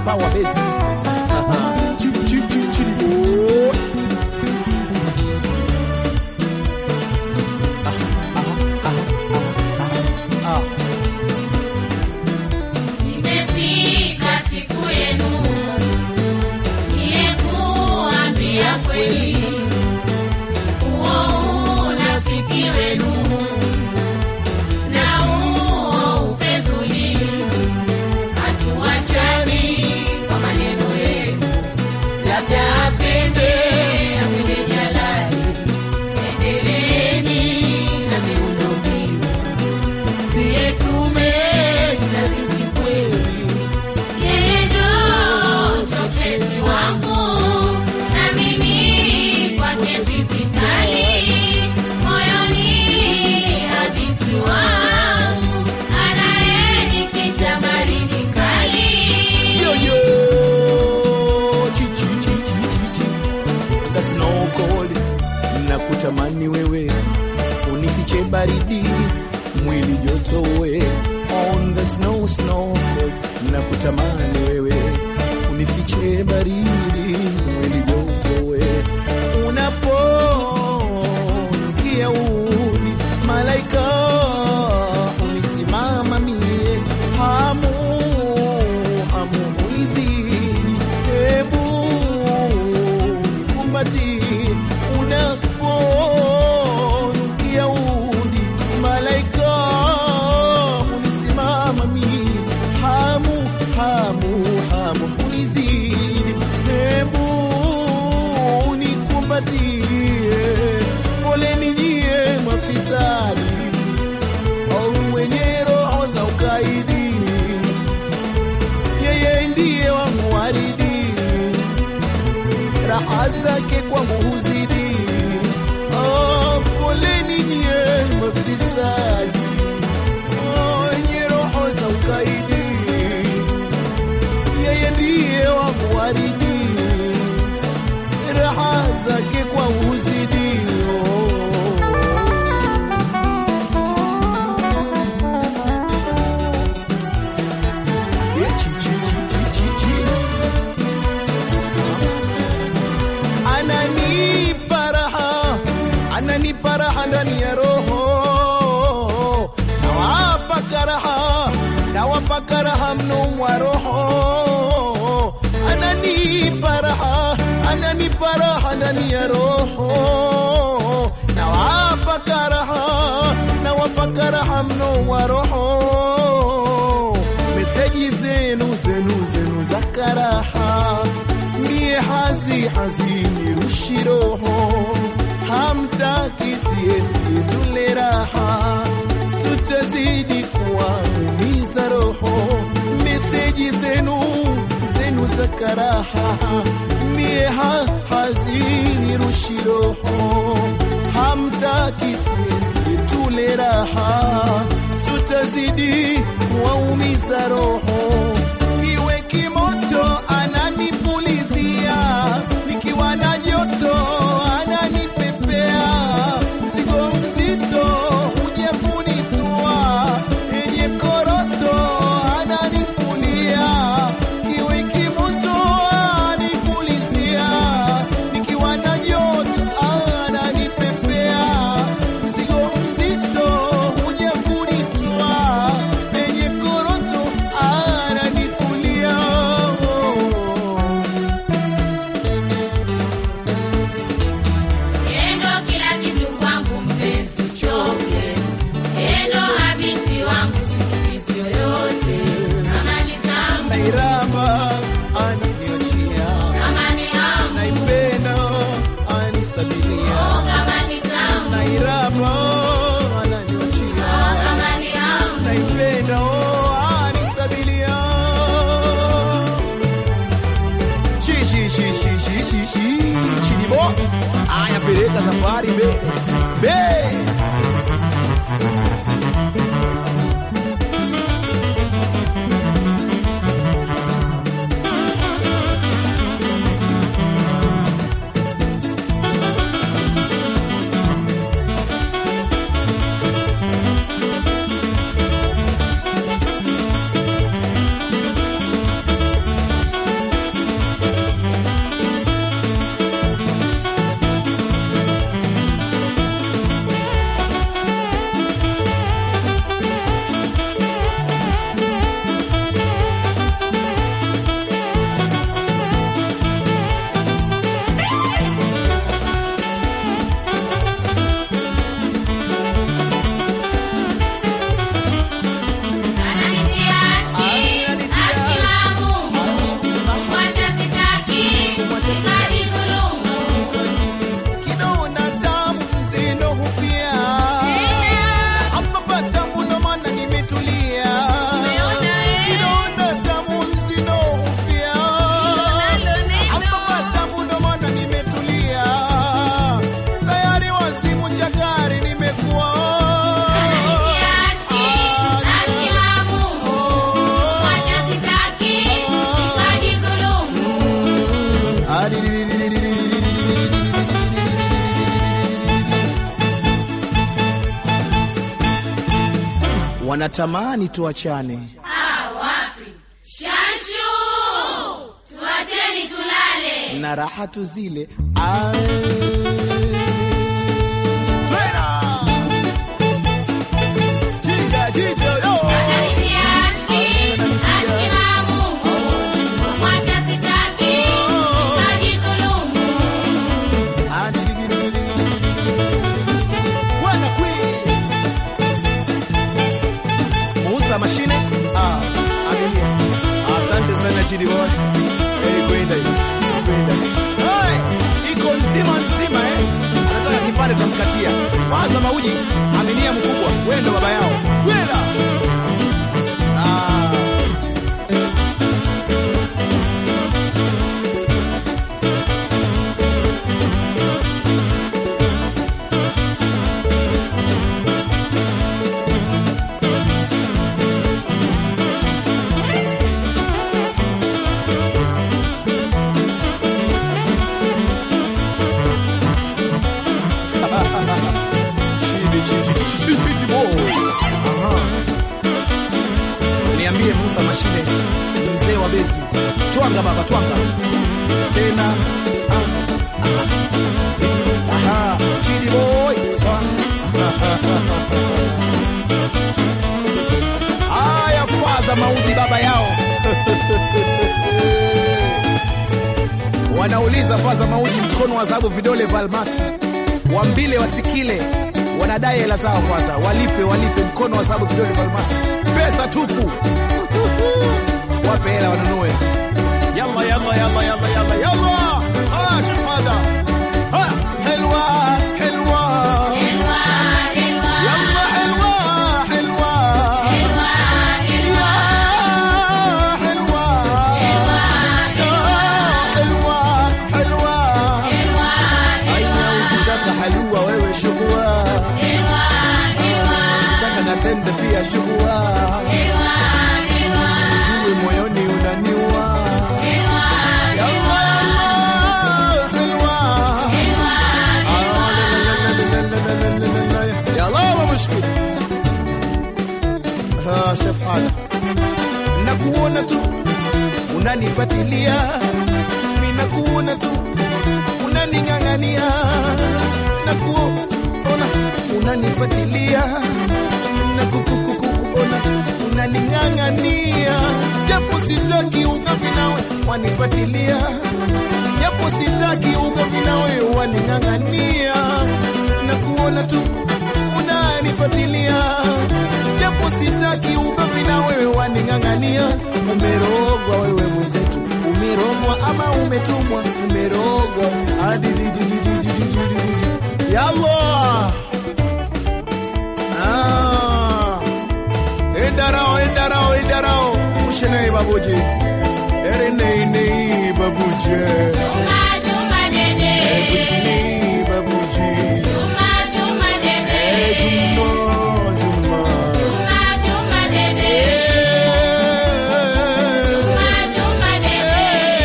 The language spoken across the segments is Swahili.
power bass. Chili, chili, chili, chili, boy. Ah. Imefika siku yenu niye kuambia kweli, huo unafiki wenu na huo ufedhuli, hatuachani kwa maneno yenu, labda apende apende jalali, endeleeni na miundombinu siye tume na binti kweli, yeye ndo chokleti wangu na mimi kwake pipi kali, moyoni habiti wangu anayenificha baridi kali. Yo, yo. Chi, chi, chi, chi, chi, chi. Anga snow cold. Nakutamani wewe unifiche baridi mwili joto we on the snow snow cold. Nakutamani wewe unifiche baridi mwili joto we unaponukia udi malaika unisimama mie hamu hamu unizidi hebu nikumbati unaponukia udi malaika unisimama mie hamu hamu hamu unizidi hebu nikumbatie poleni nyie mafisadi au wenye roho za ukaidi, yeye ndiye wangu waridi, raha zake kwangu huzidi. Oh, poleni nyie mafisadi, oh, wenye roho za ukaidi, yeye ndiye wangu waridi, raha zake kwangu huzidi. Oh. Yeah, chi, chi, chi, chi, chi, chi. Ananipa raha, ananipa raha ndani ya roho, nawapa karaha, nawapa karaha mno mwa roho, ananipa raha, ananipa raha ndani ya roho, nawapa karaha, nawapa karaha mno mwa roho meseji zenu zenu zenu za karaha mie hazi hazini rushi roho hamtaki siesi tule raha tutazidi kuwaumiza roho meseji zenu zenu za karaha mie ha hazini rushi roho hamtaki siesi tule raha tutazidi kuwaumiza roho. Kiwe kimoto ananipulizia, nikiwa na joto ananipepea, mzigo mzito huja kunitua, yenye koroto ananifulia. Kiwe kimoto ananipulizia, nikiwa na joto ananipepea, mzigo mzito huja kunitwa penye koroto ananifulia Endo kila kitu kwangu mpenzi chocolate. Endo habiti wangu sikizi yoyote. Kama ni tamu, nairamba aniniachia kama ni hamu, naipenda anisabilia oh, kama ni tamu, nairamba oh, ananiachia kama ni hamu. naipenda anisabilia Chi, chi, chi, chi, chi, chi, chi. chinibo aya peleka safari be be wanatamani tuachane. Ah, wapi? Shanshu, tuacheni tulale. na raha tu zile Ah. Twena! Chinja, chinja, yo! Ananitia ashki, ashki na Mungu. Kumwacha sitaki, nikajidhulumu. Bwana Queen. Muuza mashine ah, aminia. Asante sana Chidi boy. Eh, kwenda hiyo. Kwenda. Hey, iko nzima nzima eh. Anataka kipande tunamkatia. Kwanza mauji, aminia mkubwa. Wewe ndo baba yao. Kwenda. Ah. Chidi, chidi, chidi, chidi, boy. Aha. Niambie Musa Mashine, mzee wa bezi, twanga baba, twanga tena. Ah, ah. Aha, Chidi boy, haya faza maudhi baba yao wanauliza faza mauji mkono wa dhahabu vidole vya almasi wambile wasikile wanadai hela zao kwanza walipe walipe mkono wa dhahabu vidole vya almasi pesa tupu wape hela wanunue yalla yalla yalla yalla yalla yalla ah shahada ah helwa helwa Helwa, helwa, yalla helwa helwa helwa, helwa, Ya helwa helwa, Ya helwa helwa helwa, aina ukitaka halua wewe shugua helwa, helwa, ukitaka na tende pia shugua helwa, helwa, jue moyoni unaniua helwa, Ya Allah, ya Allah, helwa يا الله ما مشكلة ها شوف حالك nakuona tu unanifatilia mi nakuona tu unaning'ang'ania nakuona unanifatilia nakukukukuona tu unaning'ang'ania japo sitaki ugomvi nawe wanifatilia japo sitaki ugomvi nawe waning'ang'ania na kuona tu unanifatilia japo sitaki ugomvi na wewe waning'ang'ania umerogwa wewe mwenzetu umerogwa ama umetumwa umerogwa adidididididididi yallah ah. endarao endarao endarao ushenei babuji ereneinei babuje Juma, Juma dede, kushinei babuji Juma, Juma dede, Juma, Juma. Juma, Juma dede, Juma, Juma dede,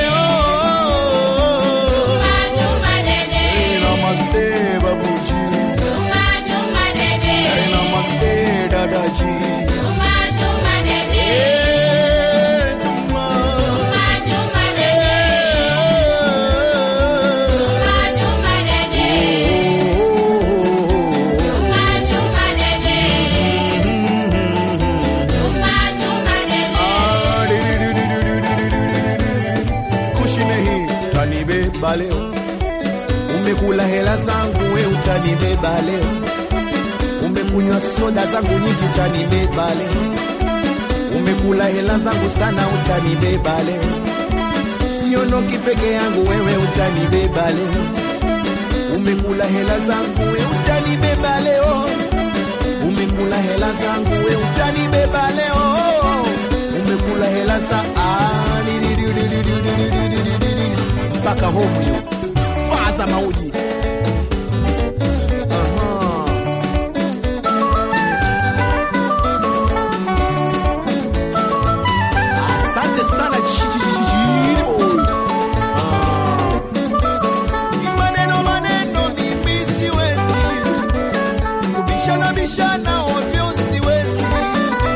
Juma, Juma dede, Namaste, babuji. Juma, Juma dede, Namaste, dadaji. Juma, Juma dede, Juma. Juma, Juma dede, Juma, Juma dede, Juma, Juma dede, Juma, Juma dede. Kushine hii utanibeba leo, umekula hela zangu we utanibeba leo, umekunywa soda zangu nyingi utanibeba leo, umekula hela zangu sana utanibeba leo, siondoki peke yangu wewe utanibeba leo, umekula hela zangu we utanibeba leo, umekula hela zangu we utanibeba leo, umekula hela za ah, di- di- di- di- di- di- di- di- di- di- di- di- mpaka homu hiyo faza mauji Aha. Asante sana Chi- chi- chi- chi- Chidi boy. Ah. Ni maneno maneno mimi siwezi kubishana bishana ovyo siwezi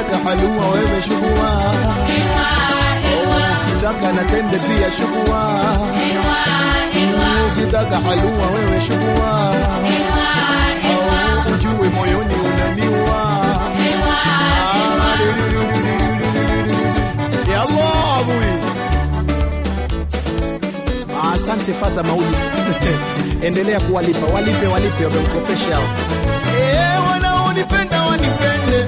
ukitaka halua wewe shugua ukitaka na tende pia shugua ukitaka halua wewe shugua au ujue moyoni unaniwa ya Allah abui asante faza mauli endelea kuwalipa walipe walipe wamemkopesha Eh, wanaonipenda wanipende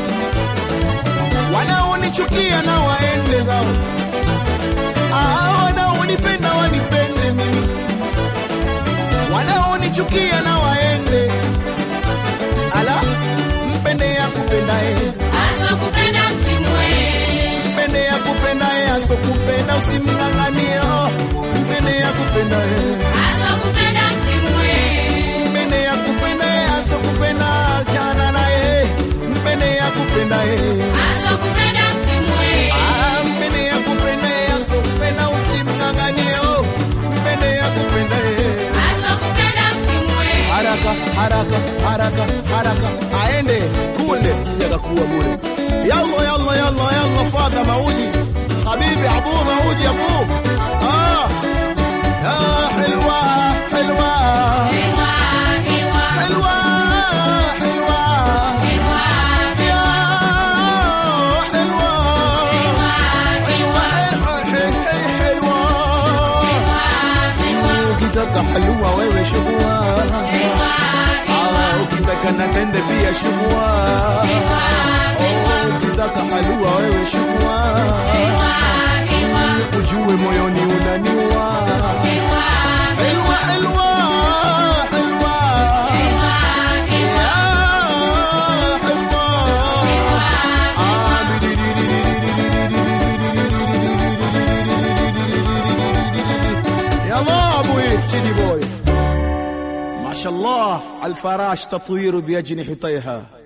wanaonichukia na waende zao Ah, wanaonipenda wanipende mimi wanaonichukia na waende ala mpende ya kupendae asokupenda mtimwe mpende ya kupendae asokupenda usimng'ang'anie oh, mpende ya kupendae asokupenda mtimwe mpende ya kupendae asokupenda achana naye mpende ya kupendae asokupenda mtimwe Ah, mpende ya kupendae asokupenda usimng'ang'anie oh, mpende ya kupendae asokupenda mtimwe haraka haraka haraka haraka aende kule sijakakuwa bure yalla yalla yalla yalla fadha mauji habibi abu mauji abu ah ya hilwa hilwa Ewa, ewa, hilwa hilwa ya hilwa hilwa hilwa ukitaka halua wewe shugua Ah, ukitaka na tende pia shugua Oh, ukitaka halua wewe shugua ujue moyoni unaniwa helwa helwa helwa Ya, helwa. Ah, يلا ابوي شدي بوي ما شاء الله الفراش تطوير بأجنحتيها